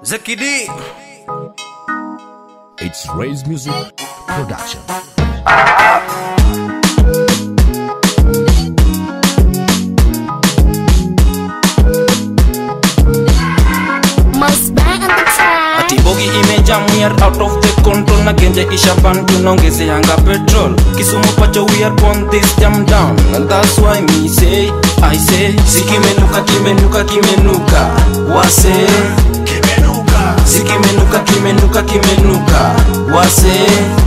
Zakidi. It's Ray's Music Production. Must bang on the track. atibogi imejam we are out of the control na genje ishapan tunaongezeanga petrol kisumu pacho we are on this jam down and that's why me say i say sikimenuka kimenuka kimenuka wase sikimenuka kimenuka kimenuka wase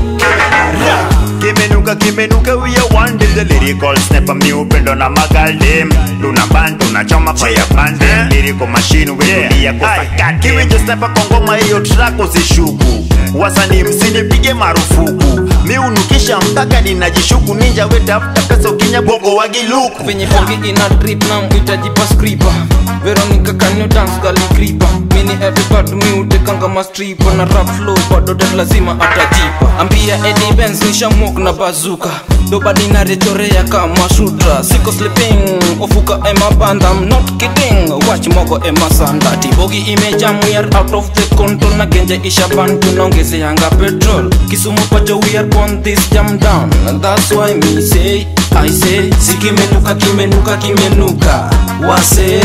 kimenuka kimenuka we are one day the lyrical snapper mi upendo na magaldem tuna ban tunachoma fire band lyrical machine wetulia kosakate kiwi just snapper kwa ngoma hiyo track usishuku wasanii msinipige marufuku mi unukisha mpaka ninajishuku ninja wetafuta pesa ukinya bongo wagiluku penye bongi ina drip na mhitaji skripa veronica can you dance gali kripa mini everybody mi utekanga mastripa na rap flow bado det lazima atajipa ambia Eddie Benz nishamok na bazuka dobadi narechorea kama shudra siko sleeping ofuka ema banda I'm not kidding watch mogo ema sanda tibogi imejam we are out of the control na genje ishaban tunaongezeanga petrol kisumu pacho we are on this jam down and that's why me say I say sikimenuka kimenuka kimenuka wase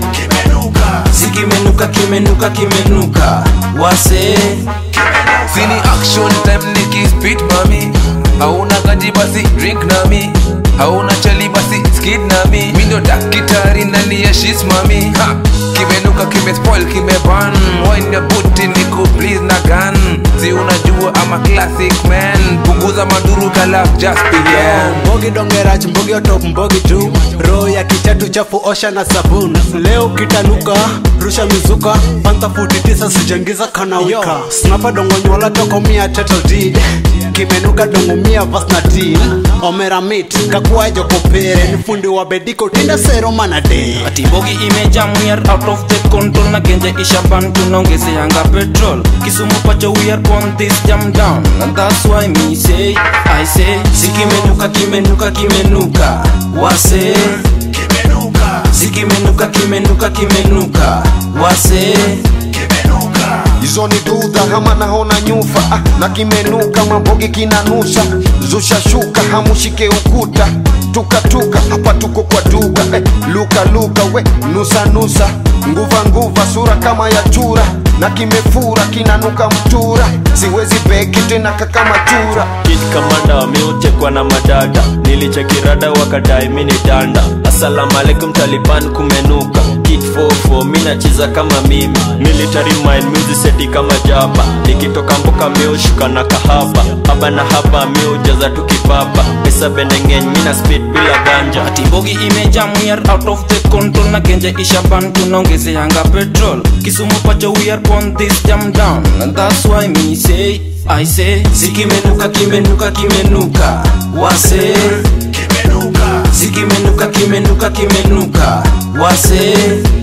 sikimenuka kimenuka kimenuka wase sini action time nikispit mami hauna kaji basi drink nami hauna chali basi skid nami mindo dakitari ndani ya shis mami ha kimenuka kimespoil kimeban wine buti niku please na gun si unajua ama classic man punguza maduru kala just began mbogi dongerach mbogi otop mbogi tu roho ya kichatu chafu osha na sabuni leo kitanuka rusha mizuka panta futi tisa sijangiza kanawika snapa dongo nyola toko mia title deed kimenuka dongo mia vas na til omera mit kakuwa jokopere ni fundi wa bediko tinda sero manade atibogi imejam we are out of the control na genje ishaban tunaongezeanga petrol kisumu pacho we are on this jam down and that's why me say I say sikimenuka kimenuka kimenuka wase sikimenuka kimenuka kimenuka wase hizo ni dudha hama naona nyufa ah, na kimenuka mambogi kinanusa zusha shuka hamushike ukuta tukatuka hapa tuko kwa duka eh, luka luka we nusa nusa nguva nguva sura kama ya chura na kimefura kinanuka mtura siwezi beki tena kakama chura kit kamanda wameutekwa na madada nilichekirada wakadai mini danda asalamu alaikum taliban kumenuka kit 44 mi nacheza kama mimi military mind music seti kama jaba nikitoka mboka miushuka na kahaba haba na haba miujaza tukipapa pesa bendengeny mina speed bila ganja atibogi imejam we are out of the control na genje ishaban tunaongezeanga petrol kisumu pacho we are on this jam down and that's why me say I say sikimenuka kimenuka kimenuka wase sikimenuka kimenuka kimenuka wase